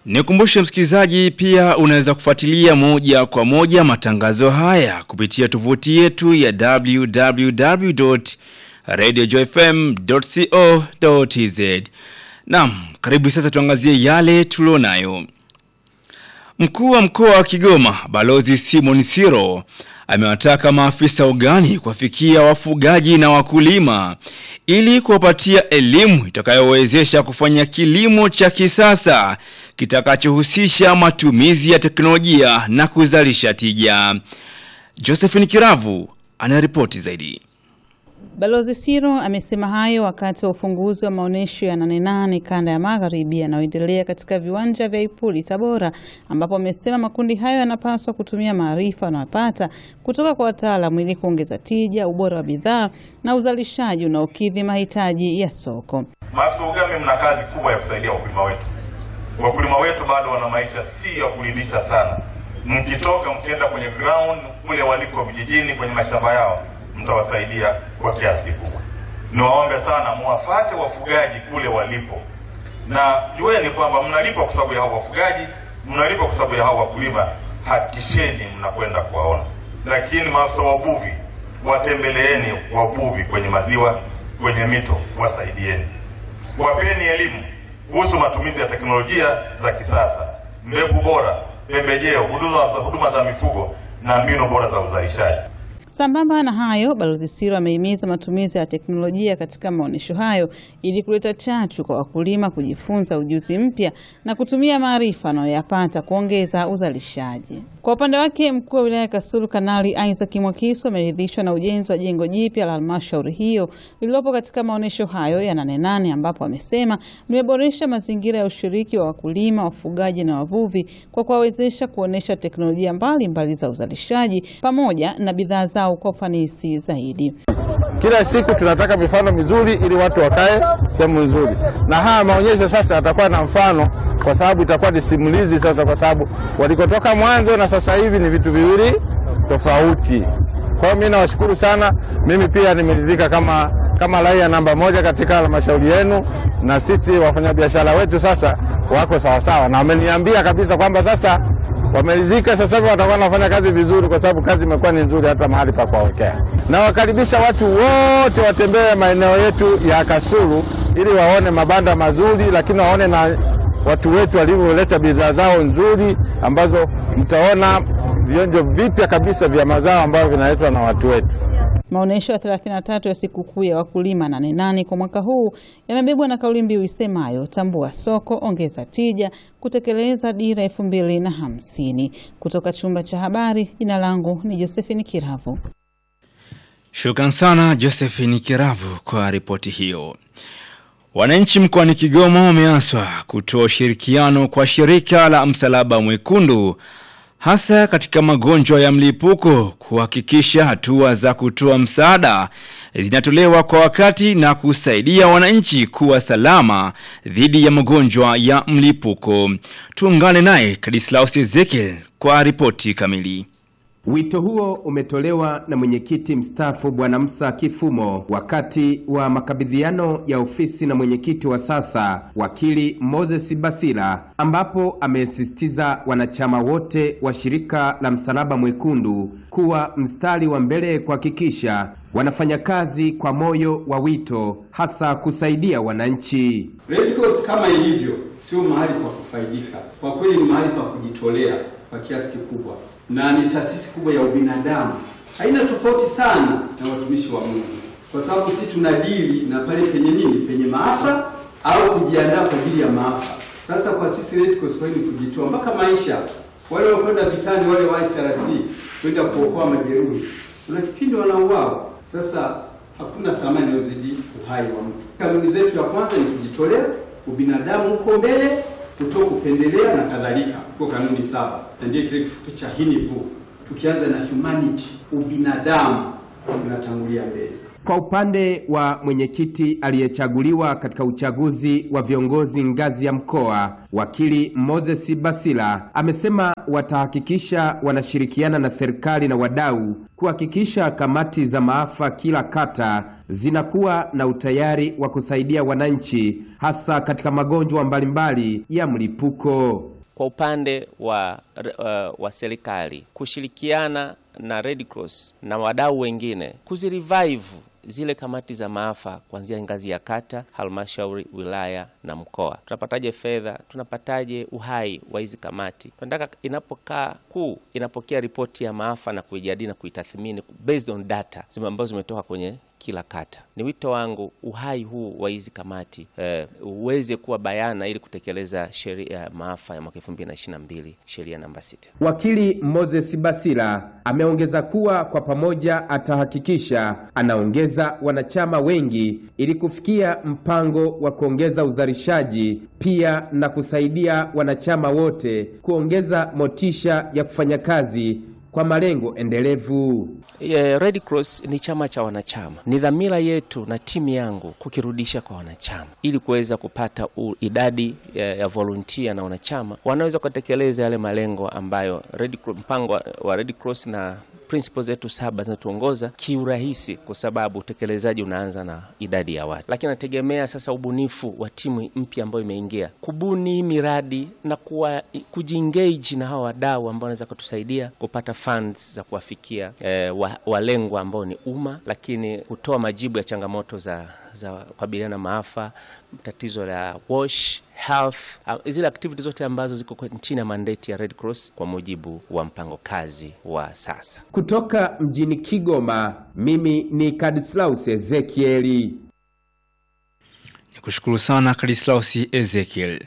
Nikumbushe msikilizaji, pia unaweza kufuatilia moja kwa moja matangazo haya kupitia tovuti yetu ya www.radiojoyfm.co.tz. Naam, karibu sasa tuangazie yale tulionayo. Mkuu wa mkoa wa Kigoma, Balozi Simon Siro, amewataka maafisa ugani kuwafikia wafugaji na wakulima ili kuwapatia elimu itakayowezesha kufanya kilimo cha kisasa kitakachohusisha matumizi ya teknolojia na kuzalisha tija. Josephine Kiravu anaripoti zaidi. Balozi Siro amesema hayo wakati wa ufunguzi wa maonyesho ya Nane Nane kanda ya magharibi yanayoendelea katika viwanja vya Ipuli Tabora, ambapo amesema makundi hayo yanapaswa kutumia maarifa wanayopata kutoka kwa wataalamu ili kuongeza tija, ubora wa bidhaa na uzalishaji unaokidhi mahitaji ya soko. Maafisa ugani, mna kazi kubwa ya kusaidia wakulima wetu. Wakulima wetu bado wana maisha si ya kuridhisha sana. Mkitoka mkienda kwenye ground kule waliko vijijini, kwenye mashamba yao mtawasaidia kwa kiasi kikubwa. Niwaombe sana muwafate wafugaji kule walipo, na jueni kwamba mnalipa kwa sababu ya hao wafugaji, mnalipa kwa sababu ya hao wakulima. Hakikisheni mnakwenda kuwaona. Lakini maafisa wavuvi, watembeleeni wavuvi kwenye maziwa, kwenye mito, wasaidieni, wapeni elimu kuhusu matumizi ya teknolojia za kisasa, mbegu bora, pembejeo, huduma huduma za mifugo na mbinu bora za uzalishaji. Sambamba na hayo, Balozi Siro amehimiza matumizi ya teknolojia katika maonyesho hayo ili kuleta chachu kwa wakulima kujifunza ujuzi mpya na kutumia maarifa wanayoyapata kuongeza uzalishaji. Kwa upande wake, mkuu wa wilaya ya Kasulu Kanali Isaac Mwakisu ameridhishwa na ujenzi wa jengo jipya la halmashauri hiyo lililopo katika maonyesho hayo ya Nane Nane, ambapo amesema limeboresha mazingira ya ushiriki wa wakulima, wafugaji na wavuvi kwa kuwawezesha kuonyesha teknolojia mbalimbali mbali za uzalishaji pamoja na bidhaa zao kwa ufanisi zaidi. Kila siku tunataka mifano mizuri ili watu wakae sehemu nzuri, na haya maonyesho sasa yatakuwa na mfano, kwa sababu itakuwa ni simulizi sasa, kwa sababu walikotoka mwanzo na sasa hivi ni vitu viwili tofauti. Kwa hiyo mimi nawashukuru sana. Mimi pia nimeridhika kama kama raia namba moja katika halmashauri yenu, na sisi wafanyabiashara wetu sasa wako sawasawa, na wameniambia kabisa kwamba sasa wameridhika sasa hivi watakuwa wanafanya kazi vizuri, kwa sababu kazi imekuwa ni nzuri, hata mahali pa kuwawekea. Na wakaribisha watu wote watembee maeneo yetu ya Kasulu ili waone mabanda mazuri, lakini waone na watu wetu walivyoleta bidhaa zao nzuri, ambazo mtaona vionjo vipya kabisa vya mazao ambavyo vinaletwa na watu wetu. Maonyesho ya 33 ya sikukuu ya wakulima Nane Nane kwa mwaka huu yamebebwa na kauli mbiu isemayo tambua soko, ongeza tija, kutekeleza dira elfu mbili na hamsini. Kutoka chumba cha habari, jina langu ni Josephine Kiravu. Shukran sana Josephine Kiravu kwa ripoti hiyo. Wananchi mkoani Kigoma wameaswa kutoa ushirikiano kwa shirika la Msalaba Mwekundu hasa katika magonjwa ya mlipuko kuhakikisha hatua za kutoa msaada zinatolewa kwa wakati na kusaidia wananchi kuwa salama dhidi ya magonjwa ya mlipuko. Tuungane naye Kadislaus Ezekiel kwa ripoti kamili. Wito huo umetolewa na mwenyekiti mstaafu Bwana Musa Kifumo wakati wa makabidhiano ya ofisi na mwenyekiti wa sasa wakili Moses Basila, ambapo amesisitiza wanachama wote wa shirika la Msalaba Mwekundu kuwa mstari wa mbele kuhakikisha wanafanya kazi kwa moyo wa wito, hasa kusaidia wananchi. Red Cross kama ilivyo, sio mahali pa kufaidika, kwa kweli ni mahali pa kujitolea kwa kiasi kikubwa na ni taasisi kubwa ya ubinadamu. Haina tofauti sana na watumishi wa Mungu, kwa sababu sisi tunadili na pale penye nini, penye maafa au kujiandaa kwa ajili ya maafa. Sasa kwa sisi Red Cross kwa ni kujitoa mpaka maisha. Wale wakwenda vitani, wale wa ICRC kwenda kuokoa majeruhi, kuna kipindi wanauawa. Sasa hakuna thamani inayozidi uhai wa mtu. Kanuni zetu ya kwanza ni kujitolea, ubinadamu uko mbele kuto kupendelea na kadhalika, kwa kanuni saba, na ndiyo kile kifupi cha hinivu. Tukianza na humanity, ubinadamu unatangulia mbele. Kwa upande wa mwenyekiti aliyechaguliwa katika uchaguzi wa viongozi ngazi ya mkoa, wakili Moses Basila amesema watahakikisha wanashirikiana na serikali na wadau kuhakikisha kamati za maafa kila kata zinakuwa na utayari wa kusaidia wananchi hasa katika magonjwa mbalimbali ya mlipuko. kwa upande wa, uh, wa serikali kushirikiana na Red Cross na wadau wengine kuzirevive zile kamati za maafa kuanzia ngazi ya kata, halmashauri, wilaya na mkoa. Tunapataje fedha? Tunapataje uhai wa hizi kamati? Tunataka inapokaa kuu inapokea ripoti ya maafa na kuijadili na kuitathmini based on data zime ambazo zimetoka kwenye kila kata. Ni wito wangu uhai huu wa hizi kamati eh, uweze kuwa bayana ili kutekeleza sheria ya maafa ya mwaka 2022 sheria namba 6. Wakili Moses Basila ameongeza kuwa kwa pamoja atahakikisha anaongeza wanachama wengi ili kufikia mpango wa kuongeza uzalishaji, pia na kusaidia wanachama wote kuongeza motisha ya kufanya kazi kwa malengo endelevu. Yeah, Red Cross ni chama cha wanachama. Ni dhamira yetu na timu yangu kukirudisha kwa wanachama ili kuweza kupata u, idadi ya, ya volunteer na wanachama wanaweza kutekeleza yale malengo ambayo Red Cross, mpango wa, wa Red Cross na principles zetu saba zinatuongoza kiurahisi, kwa sababu utekelezaji unaanza na idadi ya watu, lakini nategemea sasa ubunifu wa timu mpya ambayo imeingia kubuni miradi na kuwa kujiengage na hawa wadau ambao wanaweza kutusaidia kupata funds za kuwafikia eh, wa, walengwa ambao ni umma, lakini kutoa majibu ya changamoto za za kukabiliana na maafa, tatizo la wash health, uh, zile activities zote ambazo ziko chini ya mandate ya Red Cross kwa mujibu wa mpango kazi wa sasa. Kutoka mjini Kigoma, mimi ni Kadislaus Ezekieli. Nikushukuru sana Kadislausi Ezekiel.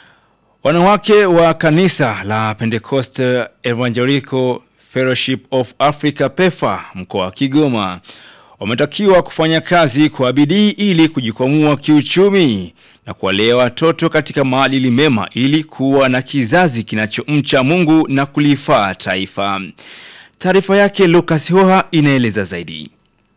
Wanawake wa kanisa la Pentecost Evangelical Fellowship of Africa PEFA mkoa wa Kigoma wametakiwa kufanya kazi kwa bidii ili kujikwamua kiuchumi na kuwalea watoto katika maadili mema ili kuwa na kizazi kinachomcha Mungu na kulifaa taifa. Taarifa yake Lucas Hoha inaeleza zaidi.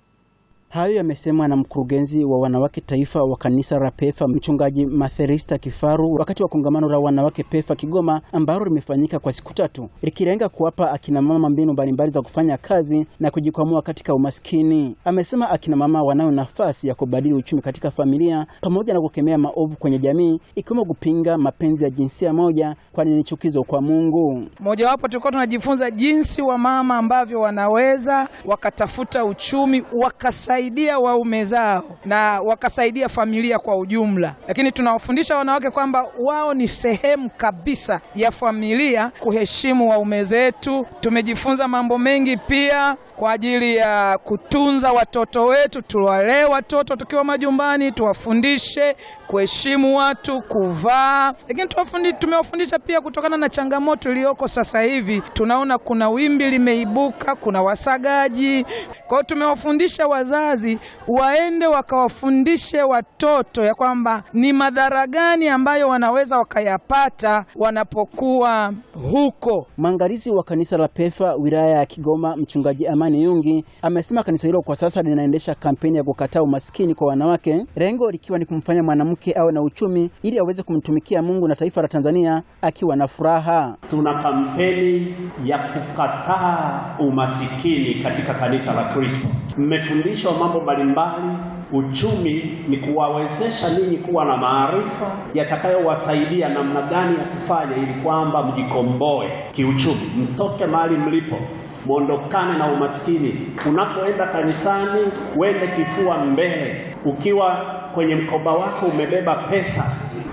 Hayo yamesemwa na mkurugenzi wa wanawake taifa wa kanisa la PEFA mchungaji Matherista Kifaru wakati wa kongamano la wanawake PEFA Kigoma ambalo limefanyika kwa siku tatu likilenga kuwapa akina mama mbinu mbalimbali za kufanya kazi na kujikwamua katika umaskini. Amesema akina mama wanayo nafasi ya kubadili uchumi katika familia pamoja na kukemea maovu kwenye jamii ikiwemo kupinga mapenzi ya jinsia moja, kwani ni chukizo kwa Mungu. Mojawapo tulikuwa tunajifunza jinsi wamama ambavyo wanaweza wakatafuta uchumi wakasaidia waume zao na wakasaidia familia kwa ujumla, lakini tunawafundisha wanawake kwamba wao ni sehemu kabisa ya familia, kuheshimu waume zetu. Tumejifunza mambo mengi pia kwa ajili ya kutunza watoto wetu, tuwalee watoto tukiwa majumbani, tuwafundishe kuheshimu watu, kuvaa, lakini tuwafundi, tumewafundisha pia kutokana na changamoto iliyoko sasa hivi. Tunaona kuna wimbi limeibuka, kuna wasagaji. Kwa hiyo tumewafundisha wazazi waende wakawafundishe watoto ya kwamba ni madhara gani ambayo wanaweza wakayapata wanapokuwa huko. Mwangalizi wa kanisa la PEFA wilaya ya Kigoma, mchungaji Amani Yungi, amesema kanisa hilo kwa sasa linaendesha kampeni ya kukataa umaskini kwa wanawake, lengo likiwa ni kumfanya mwanamke awe na uchumi ili aweze kumtumikia Mungu na taifa la Tanzania akiwa na furaha. Tuna kampeni ya kukataa umasikini katika kanisa la Kristo. Mmefundishwa mambo mbalimbali. Uchumi ni kuwawezesha ninyi kuwa na maarifa yatakayowasaidia namna gani ya kufanya ili kwamba mjikomboe kiuchumi, mtoke mahali mlipo, mwondokane na umaskini. Unapoenda kanisani, wende kifua mbele. Ukiwa kwenye mkoba wako umebeba pesa,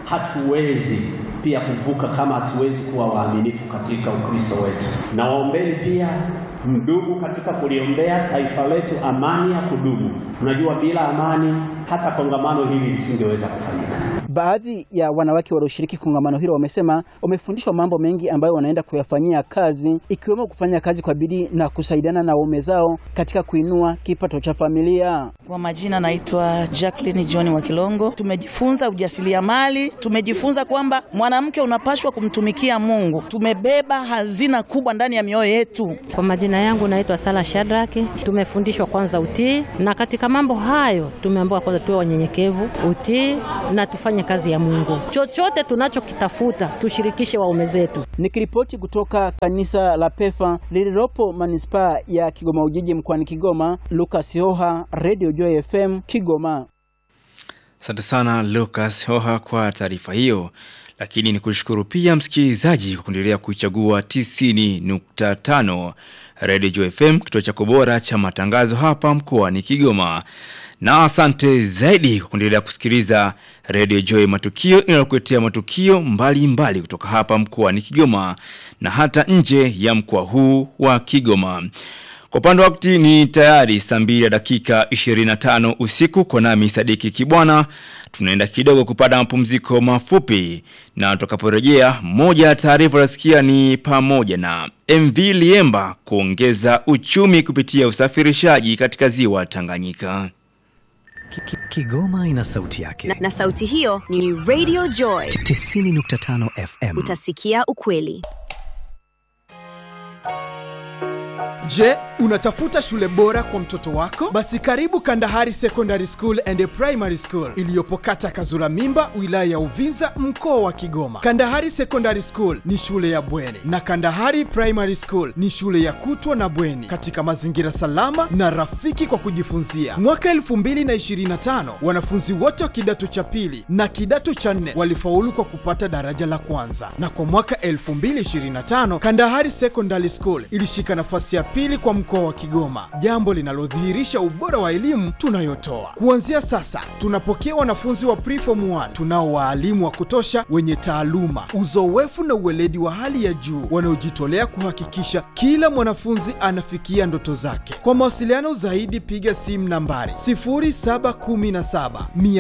hatuwezi pia kuvuka kama hatuwezi kuwa waaminifu katika Ukristo wetu. Na waombeni pia mdugu katika kuliombea taifa letu amani ya kudumu. Unajua, bila amani hata kongamano hili lisingeweza kufanyika. Baadhi ya wanawake walioshiriki kongamano hilo wamesema wamefundishwa mambo mengi ambayo wanaenda kuyafanyia kazi ikiwemo kufanya kazi kwa bidii na kusaidiana na waume zao katika kuinua kipato cha familia. Kwa majina naitwa Jacqueline John wa Kilongo. Tumejifunza ujasiriamali, tumejifunza kwamba mwanamke unapashwa kumtumikia Mungu. Tumebeba hazina kubwa ndani ya mioyo yetu. Kwa majina yangu naitwa Sala Shadraki. Tumefundishwa kwanza utii, na katika mambo hayo tumeambiwa kwanza tuwe wanyenyekevu, utii na tufanye kazi ya Mungu. Chochote tunachokitafuta tushirikishe waume zetu. Nikiripoti kutoka kanisa la PEFA lililopo manispaa ya Kigoma Ujiji mkoani Kigoma, Lucas Hoha, Radio Joy FM Kigoma. Asante sana Lucas Hoha kwa taarifa hiyo. lakini ni kushukuru pia msikilizaji kwa kuendelea kuichagua 90.5 Radio Joy FM, kituo chako bora cha matangazo hapa mkoani Kigoma. Na asante zaidi kwa kuendelea kusikiliza Radio Joy Matukio inayokuletea matukio mbalimbali mbali kutoka hapa mkoani Kigoma na hata nje ya mkoa huu wa Kigoma. Kwa upande wa wakati ni tayari saa mbili ya dakika 25 usiku kwa nami Sadiki Kibwana. Tunaenda kidogo kupata mapumziko mafupi na tutakaporejea, moja ya taarifa nasikia ni pamoja na MV Liemba kuongeza uchumi kupitia usafirishaji katika ziwa Tanganyika. Kigoma ina sauti yake na, na sauti hiyo ni Radio Joy 90.5 FM. Utasikia ukweli. Je, unatafuta shule bora kwa mtoto wako? Basi karibu Kandahari Secondary School and Primary School iliyopo kata Kazura Mimba, wilaya ya Uvinza, mkoa wa Kigoma. Kandahari Secondary School ni shule ya bweni na Kandahari Primary School ni shule ya kutwa na bweni katika mazingira salama na rafiki kwa kujifunzia. Mwaka 2025 wanafunzi wote wa kidato cha pili na kidato cha nne walifaulu kwa kupata daraja la kwanza, na kwa mwaka 2025 Kandahari Secondary School ilishika nafasi ya pili kwa mkoa wa Kigoma, jambo linalodhihirisha ubora wa elimu tunayotoa. Kuanzia sasa, tunapokea wanafunzi wa preform 1 tunao waalimu wa kutosha wenye taaluma, uzoefu na uweledi wa hali ya juu wanaojitolea kuhakikisha kila mwanafunzi anafikia ndoto zake. Kwa mawasiliano zaidi, piga simu nambari 0717